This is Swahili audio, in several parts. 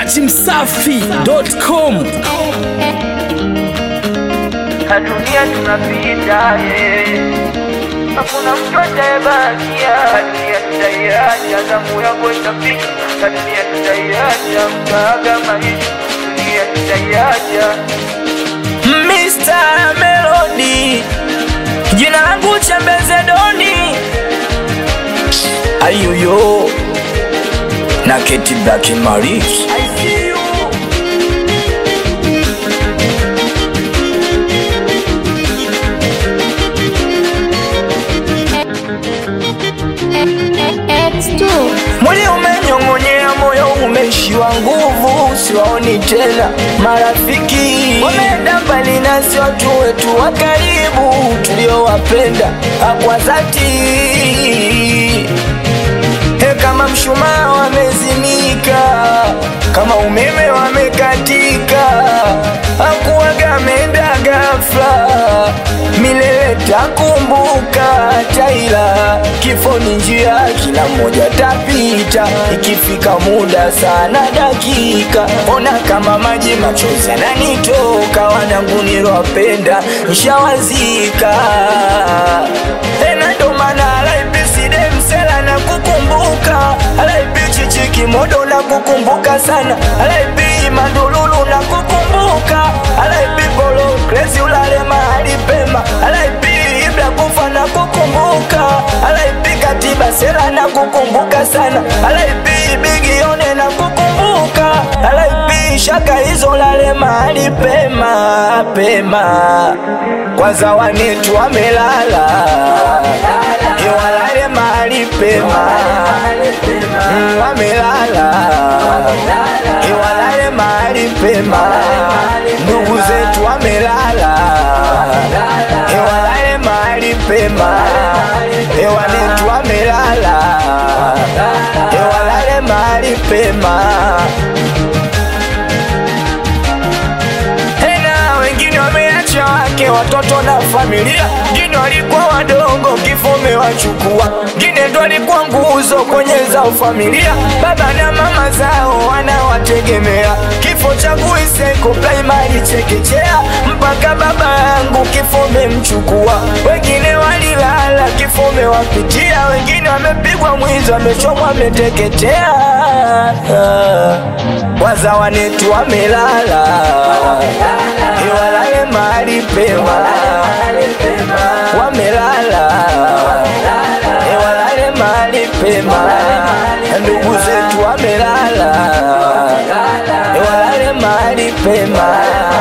dachimsafi.com na dunia tunapita, eh. hakuna mtu atayebakia. Dunia tutaiacha, zamu yako itafika, na dunia tutaiacha, mtaaga maisha, dunia tutaiacha. Mr. Melody, jina langu Chembeze Doni, ayuyo na Keti Black Maris. X2 Mwili umenyong'onyea, moyo umeishiwa nguvu, siwaoni tena marafiki, wameenda mbali nasi, watu wetu wa karibu tuliowapenda kwa dhati. He, kama mshumaa wamezimika, kama umeme wamekatika, hakuwaga ameenda ghafla, milele takumbuka taila, kifo ni njia, kila mmoja tapita, ikifika muda sana dakika, ona kama maji machozi yananitoka, wanangu nilowapenda nshawazika, tena ndo maana alaipisidemisela na kukumbuka alaipi chichiki modo na kukumbuka sana alaipi mandululu na kukumbuka alaipi polo kresi ulale mahali pema alaipi ibla kufa na kukumbuka alaipi katiba sera na kukumbuka sana alaipi bigione na kukumbuka alaipi shaka hizo lale mahali pema pema kwanza wanetu wamelala iwalale mahali pema Mm, wamelala iwalale mahali pema ndugu zetu wamelala iwalale mahali pema ewanetu wamelala iwalale mahali pema tena wengine wameacha wake watoto na familia, wengine walikuwa wadogo, kifo umewachukua, wengine ndo walikuwa nguzo kwenye zao familia, baba na mama zao wanawategemea. Kifo changu Iseko primary chekechea, mpaka baba yangu kifo umemchukua, wengine walilala, kifo umewapitia, wengine wamepigwa mwizi, wamechomwa, wameteketea, waza wanetu wamelala iwalale mahali pema, wamelala iwalale mahali pema, ndugu zetu wamelala iwalale mahali pema,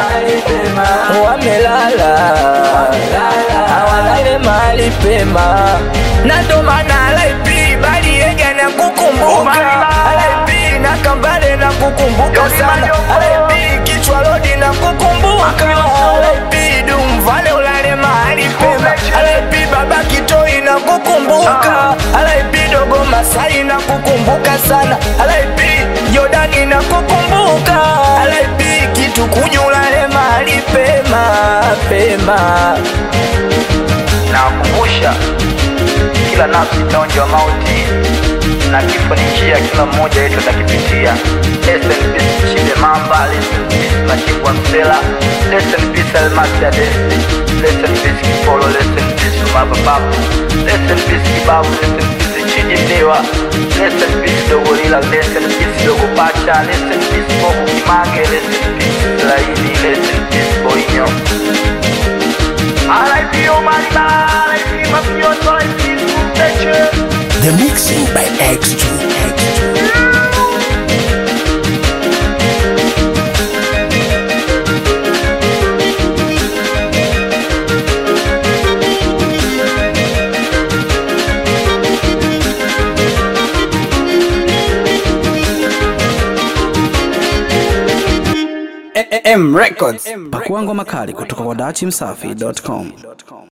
wamelala awalale mahali pema, na ndo maana alaipi baliega na kukumbuka alaipi na kambale na kukumbuka sana alaipi kichwa lodi na kukumbuka alaipi dumvale ulale mahali pema alaipi baba kitoi na kukumbuka alaipi dogo masai na kukumbuka sana alaipi jordani na kukumbuka alaipi kitu kunyulale mahali pema pema Nawakumbusha kila nafsi itaonjwa mauti na kifo ni njia, kila mmoja wetu atakipitia. Rest in peace Chide Mamba, rest in peace Machibwa Msela, rest in peace Almasi Adesi, rest in peace Kipolo, rest in peace Umaba Babu, rest in peace Kibabu, rest in peace Chidi Ndiwa, rest in peace Dogo Lila, rest in peace Dogo Pacha, rest in peace Bobu Kimage, rest in peace Laini, rest in peace Boinyo. RIP Omar Ba, RIP Mafioso, RIP Suteche. The mixing by X2. X2. M Records. Pakua ngoma kali kutoka kwa dachimsafi.com.